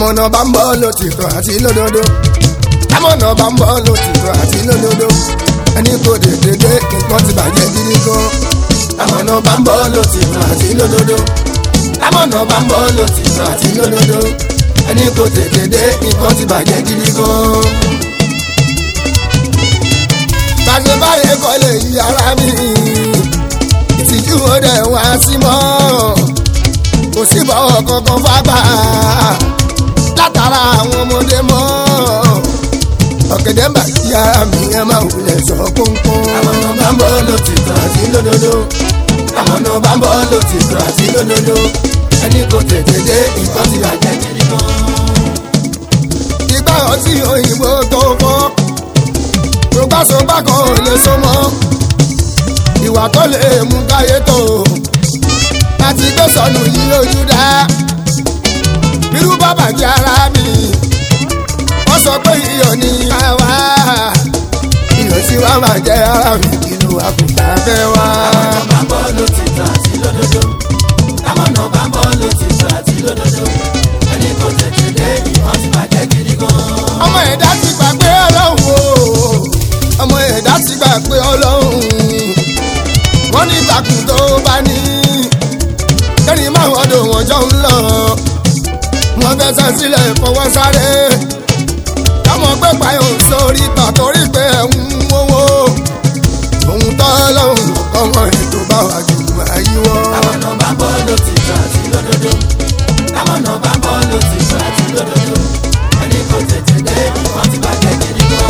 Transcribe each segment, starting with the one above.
amọ̀nà bá ń bọ́ lòtìtọ́ àti lódodo amọ̀nà bá ń bọ́ lòtìtọ́ àti lódodo ẹni kò dédé dé nǹkan ti bàjẹ́ gidi gan amọ̀nà bá ń bọ́ lòtìtọ́ àti lódodo amọ̀nà bá ń bọ́ lòtìtọ́ àti lódodo ẹni kò dédé dé nǹkan ti bàjẹ́ gidi gan. bàjẹ́ báyẹn kọ́ lè yí ara mi ìtìjú ó dẹ̀ wá sí mọ́ kò sí bọ́wọ́ kankan fábà látara àwọn ọmọdé mọ́ ọ̀gẹ̀dẹ̀ ń bà kí ara mi ẹ máa wulẹ̀ sọ pọ́npọ́n. àwọn ọ̀nà bá ń bọ́ lòtìtọ́ àti lódodo àwọn ọ̀nà bá ń bọ́ lòtìtọ́ àti lódodo ẹni kò tètè dé nǹkan ti bàjẹ́ kiri gan. ìgbà ọtí òyìnbó tó fọ́ rògbàsógbà kan ò lè so mọ́ ìwà tó lè mú káyé tó àti gbé sọnù yìí lójú dá bírú bàbá jẹ́ ara mi wọ́n sọ pé iyọ̀ ní àwa iyọ̀ sí wa máa jẹ́ ara mi inú àkùtà fẹ́ wá. Àmọ̀nà bá ń bọ́ lòtìtọ́ àti lódodo. Àmọ̀nà bá ń bọ́ lòtìtọ́ àti lódodo. Ẹni kò tètè dé ìwọ́n ti bàjẹ́ gidi gan. ọmọ ẹ̀dá ti gbà pé ọlọ́run o ọmọ ẹ̀dá ti gbà pé ọlọ́run wọ́n ní ìtàkùn tó bá ní kẹ́rin máa wọ́n dùn wọ́n jọ ń lọ wọ́n fẹsẹ̀ sílẹ̀ fọwọ́ sáré káwọn pé payọ̀ sórí ìtàn torí pé ẹ̀ ń wówó òun tọ́ lọ́hùn ọmọ ètò bá wà jù àyíwọ́. Àmọ̀nà bá ń bọ́ lòtìtọ́ àti lódodo. Àmọ̀nà bá ń bọ́ lòtìtọ́ àti lódodo. Ẹni kò tètè dé ìwọ́n ti bàjẹ́ gidi gan.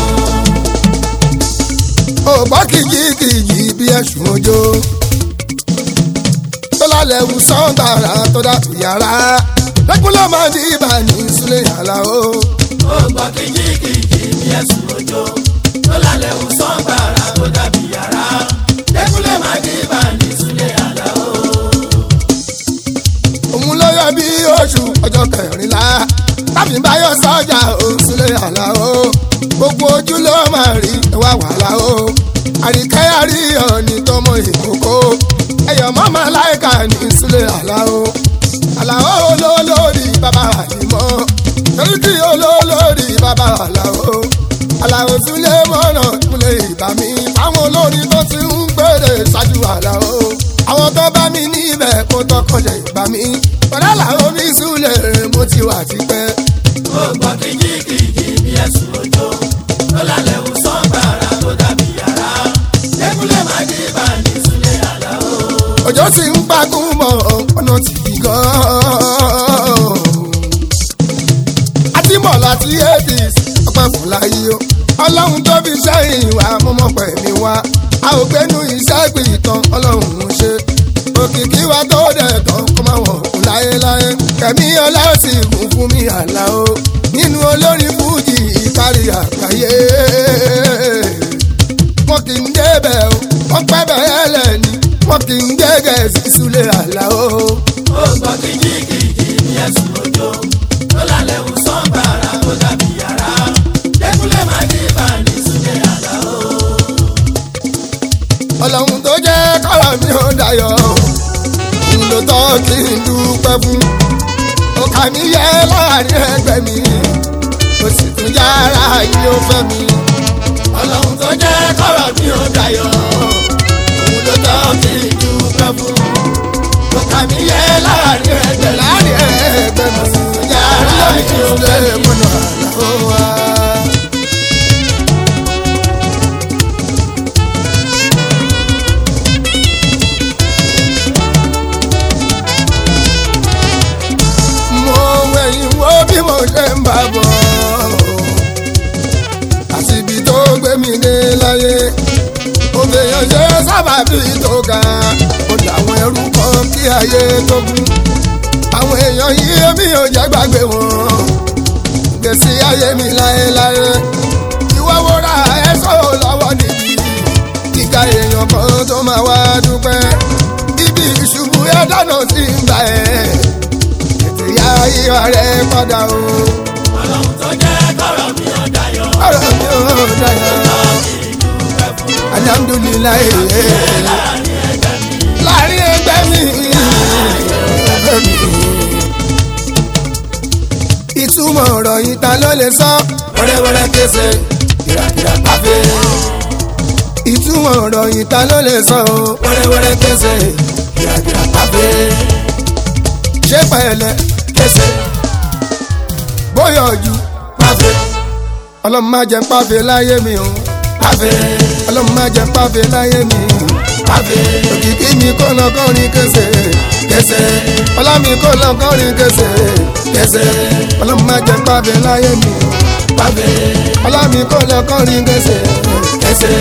ògbọ́ kìjìkìjì bí ẹ̀sùn ojó tó lálẹ́ wù sọ́ńtàrà tó dàbí yàrá lẹ́kúnlẹ́ máa di ibà ní sílẹ̀ yàrá o. Ó gbọ́ kìjìkìjì bí ẹ̀sùn òjò. Tó lálẹ́ wù sọ́ńgbàrà tó dàbí yàrá. Dẹ́kunlé máa dé bá ní Súlẹ̀ àlá o. òun ló yọ bí oṣù ọjọ́ kẹrìnlá tàbí báyọ̀ sọ́jà o sílẹ̀ yàrá o. gbogbo ojú ló máa rí ẹwà wàhálà o. àríkẹ́ àríyàn ní tọmọ ìkókó ẹ̀yọ̀ mọ́mọ́ láìka ní sílẹ̀ yàrá o. àlàó olólórí bàbá àlìmọ́ torí kí olólórí bàbá àlàó. àlàó sílẹ̀ mọ́nà kúlẹ̀ ìbá mi fáwọn olórin tó ti ń gbèrè ṣáájú àlàó. àwọn tó bá mi níbẹ̀ kó tọkànjẹ ìbá mi. pẹ̀lú àlàó mi súlẹ̀ mo ti wà tipẹ́. Ó gbọ́ kìjìkìjì bí ẹ̀sùn òjò. Tó lálẹ́ wù sọ́ńgbàrà tó dàbí yàrá. Dẹ́kunlé máa dé bá ní Súlẹ̀ àlá o. òjò sì ń pagún mọ́ ọ̀nà tìbí gan-an. àti mọ̀ láti apis ọpẹ́ fún láyé o. ọlọ́run tó fi sẹ́yìn wá mọ́mọ́ pẹ̀mí wá. a ò gbénu iṣẹ́ gbé ìtàn ọlọ́run ń ṣe. òkìkí wa tó dẹ̀ tán kó máa wọ̀ kú láyéláyé. kẹ̀mí ọlá sì kún fún mi àlá o. nínú olórin fújì ìkárí àgbáyé wọn kì í débẹ̀ o wọ́n pẹ́ bẹ́ẹ̀ lẹ́ni wọn kì í gẹ́gẹ́ sí sulé àlá o. Ó gbọ́ kìjìkìjì bí ẹ̀sùn òjò. Tó lálẹ́ wù sọ́ńgbàrà tó dàbí yàrá. Dẹ́kunlé máa dé bá ní Súlẹ̀ àlá o. ọlọ́run tó jẹ́ kọ́rọ̀ mi ò dayọ̀ òun ló tọ́ kí n dúpẹ́ fún. ọkà mi yẹ láàrin ẹgbẹ́ mi ó sì tún yára yìí ó fẹ́ mi. Ọlọ́run tó jẹ́ kọ́rọ̀ mi ò dayọ̀. Òun ló tọ́ kí n dúpẹ́ fún. Lọ́kà mi yẹ láàrin ẹgbẹ́ láàrin ẹgbẹ́ mi ó sì tún yára yìí ó fẹ́ mi. mọ́nà àlá ó wá. mo wẹ̀yìn wo bí mo ṣe ń bá bọ̀ àti ibi tó gbé mi dé láyé ó fèèyàn ṣe sábàbí tó ga ó làwọn ẹrú kan kí ayé tó kú àwọn èèyàn yìí èmi ò jẹ́ gbàgbé wọn gbèsè ayé mi láéláé ìwọ wo ra ẹ̀ṣọ́ lọ́wọ́ níbi kíkà èèyàn kan tó máa wá dúpẹ́ ibi ìṣubú ẹ̀ dáná sí ń gbà ẹ̀ ètò ìyá ìwà rẹ̀ padà o. Ọlọ́run tó jẹ́ kọ́rọ̀ mi ò dayọ̀. ọ̀rọ̀ mi ò dáyà alhamdulilayi láàrin ẹgbẹ́ mi ẹgbẹ́ mi. ìtú ìtumọ̀ ọ̀rọ̀ yìí ta ló lè sọ. wẹ́rẹ́wẹ́rẹ́ kése kìràkìrà pàfẹ́. ìtumọ̀ ọ̀rọ̀ yìí ta ló lè sọ. o. wẹ́rẹ́wẹ́rẹ́ kése kìràkìrà pàfẹ́. ṣé pẹ̀lẹ́ kése bóyá ojú pàfẹ́ ọlọ́run má jẹ́ pàfẹ́ láyé mi o. pàfẹ́ ọlọ́run má jẹ́ pàfẹ́ láyé mi. pàfẹ́ òkìkí mi kò lọ kọrin kése. kése ọlá mi kò lọ kọrin kése. kése ọlọ́run má jẹ́ pàfẹ́ láyé mi o. pàfẹ́ ọlá mi kò lọ kọrin kése. kése.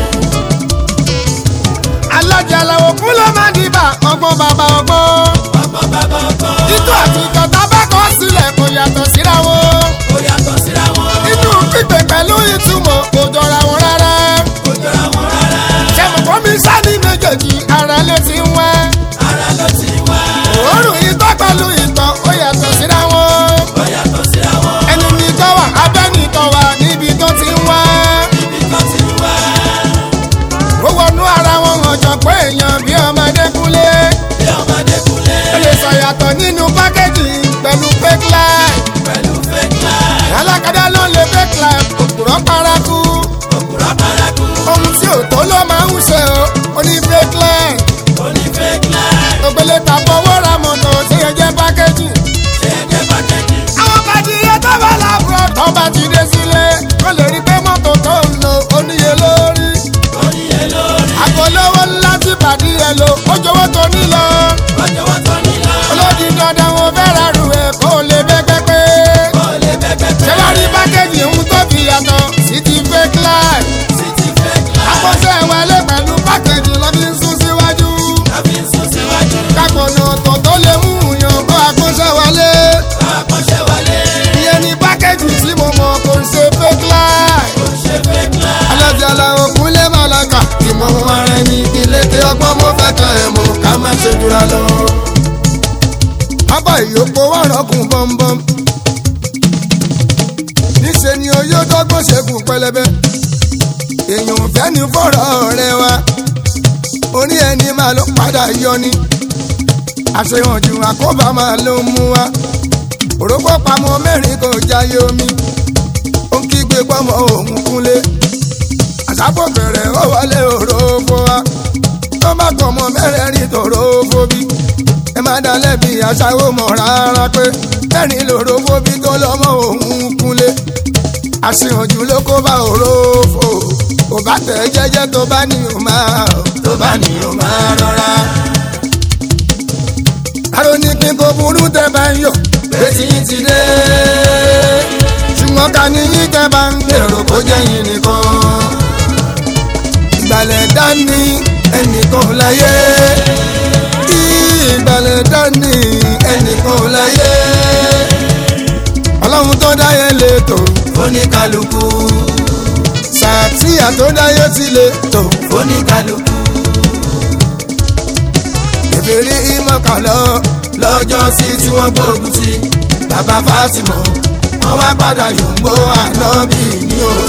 alájà làwọn kú ló máa dìbà ọgbọ́n bàbá ọgbọ́n. ọgbọ́n bàbá ọgbọ́n. títú àti ìkọ̀tà bá kọ́ sílẹ̀ kò yàtọ̀ síra wọn. ó yàtọ̀ síra wọn. inú pípé pẹ̀lú ìtumọ̀ kò jọra wọn rárá. kò jọra wọn rárá. ṣẹ́mùkọ́ mi sáni méjèèjì ara ló ti ń wá. ara ló ti wá. òórùn ìtọ́ pẹ̀lú ìtọ̀ ó yàtọ̀ síra wọn. ó yàtọ̀ síra wọn. ẹni ní tọ́ wà abẹ́ni tọ́ wà níbi tó ti ń wá. ibi tó ti wá. ó wọnú ara wọn ọ̀jọ̀ pé èèyàn bí ọmọdé kúnlé. bí ọmọdé kúnlẹ̀. ó lè ṣàyàtọ̀ nínú pákéjì pẹ̀lú fake life. pẹ̀lú fake life. alákadá ló lè fake life òpùrọ̀ paraku. òkúra paraku. ohun tí ò tó ló máa ń ṣe o ó ní fake life. ó ní fake life. ògbélé ta fọwọ́ ra mọ̀tò tí ẹ jẹ́ pákéjì. ṣé ẹgbẹ́ pàtẹ́kì. àwọn bàdìyẹ tó bá làbúrò tó bá ti dé sílé kó lè rí pé mọ́tò tó ń lò ó níye lórí. ó níye lórí. àgọ́lówó ńlá tí bàdìyẹ lò ó jọ̀wọ́ tó nílò. ọjọ́ wọn tó nílò. olódi dandan wọn fẹ́ ra rù ẹ̀ kó lè bẹ́ pẹ́pẹ́. ó lè bẹ́gbẹ́ ṣé wàá rí pákéjì ń tó fi yàtọ̀ sí ti fake life. sí ti fake life. àkọsẹ́ wọlé pẹ̀lú pákéjì lọ bí ń sún síwájú. tàbí sún síwájú. kápọ̀nà ọ̀tọ̀ tó lè mú yàn kó àkọsẹ́ wọlé. àkọ́ṣẹ́ wọlé. ìyẹn ni pákéjì tí mo mọ̀ kò ń ṣe fake life. ó ṣe fake life. alájà làwọn kúnlẹ̀ màláka ìmọ̀ ohun ara ẹni ilé tí ọgbọ́n mo fẹ́ kan ẹ̀ mọ̀ ká má ṣe jura lọ. abá ìyókò wà rọ́kùn bọ́m̀bọ́m. níṣẹ́ ni oyó dọ́gbọ́n ṣẹ́gun pẹlẹbẹ. èèyàn ò fẹ́ ní fọ̀rọ̀ rẹ wa. orí ẹni máa ló padà yọ ni. àṣehàn jù àkóbá máa ló ń mú wa. òrókò pamọ́ mẹ́rin kò jáyé omi. ó ń kígbe pọ́mọ òun kúnlé àṣàpọ̀ bẹ̀rẹ̀ ó wọlé òrófó wa tó má kọ̀ mọ́ mẹ́rẹ̀ẹ̀rin tòrófó bí ẹ má dalẹ̀ bí aṣáwó mọ̀ rárá pé mẹ́rin lòrófó bí tó lọ́mọ òun kúnlé àṣìhànjú ló kó bá òrófó kò bá tẹ̀ jẹ́jẹ́ tó bá ní o máa tó bá ní o máa rọra. àrò ní kí n kò burú tẹ́ bá ń yọ̀ Betí yín ti dé. ṣùgbọ́n ká ní yín tẹ́ bá ń gbèrò kó jẹ́ yín nìkan ìgbàlẹ̀ dání ẹnìkan láyé ìgbàlẹ̀ dání ẹnìkan láyé ọlọ́run tó dáyé lè tò Oníkálukú. sàtìyà tó dáyé ti lè tò Oníkálukú. ìbéèrè ìmọ̀kànlọ́ Lọ́jọ́ sí tí wọ́n gbógun ti. Bàbá Fátímọ̀. Wọ́n wá padà yòǹgbó ànábì ní o.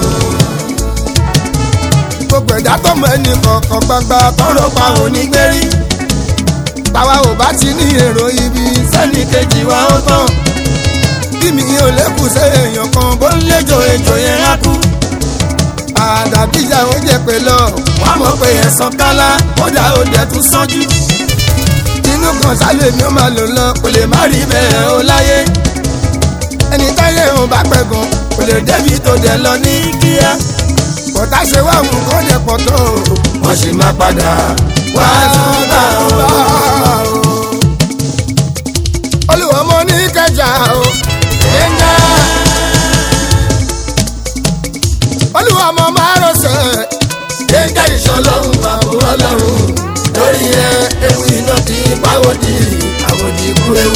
gbogbo ẹ̀dá tó mọ ẹnì kọ̀ọ̀kan gbangba tọrọ pa onígbérí táwa ò bá ti ní èrò ibi Sẹ́ni kejì wa ó tán. bí mi ò lékùn sí èèyàn kan bó ń léjò èjò yẹn á kú àdàbíjà ó jẹ pé lọ Wọ́n mọ̀ pé ẹ̀sán kálá. Kódà ó dẹ̀ tún sánjú. inú kan sálẹ̀ mi ó máa lò lọ kò lè má rí bẹ́ẹ̀ ó láyé ẹni táyé òun bá pẹ̀gàn kò lè débi tó dẹ̀ lọ ní kíá bọ̀tá ṣe wá òun kó dẹ̀ pọ̀ tó Wọ́n sì máa padà wá tún bá o. olùwọ́ mo ní kẹjà o ẹ̀ńgá olùwọ́ mo máa rọ̀ṣẹ̀ Gbẹ̀ngà ìṣọlọ́run àbúrò ọlọ́run. Lórí ẹ ewu iná ti pàwọ́dì. Àwòdì ikú ewu.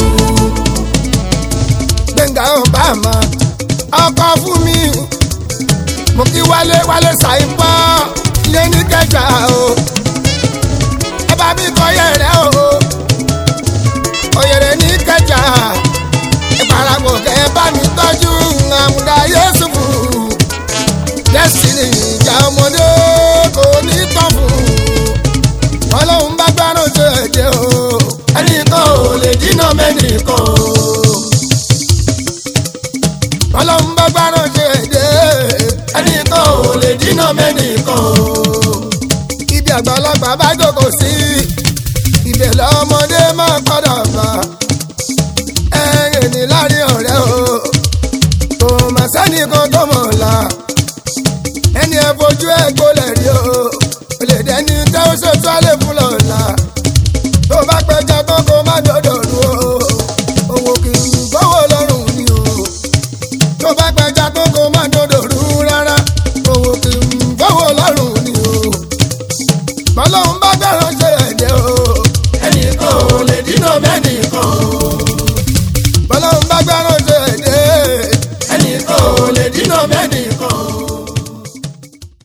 gbẹ̀ngà obama ọkọ fún mi mo kí wálé wálé ṣàìpọ̀ ilé ní kẹjà o ẹ bá mi kọ yẹrẹ o òyèrè ní kẹjà ìparapọ̀ kẹ bá mi tọ́jú àmúdá yéṣùfù destiny ìjà ọmọdé kò ní tán fún ọlọ́run bá gbárùn tó ẹ̀jẹ̀ o Ẹnìkan ò lè dínà mẹ́nìkan o.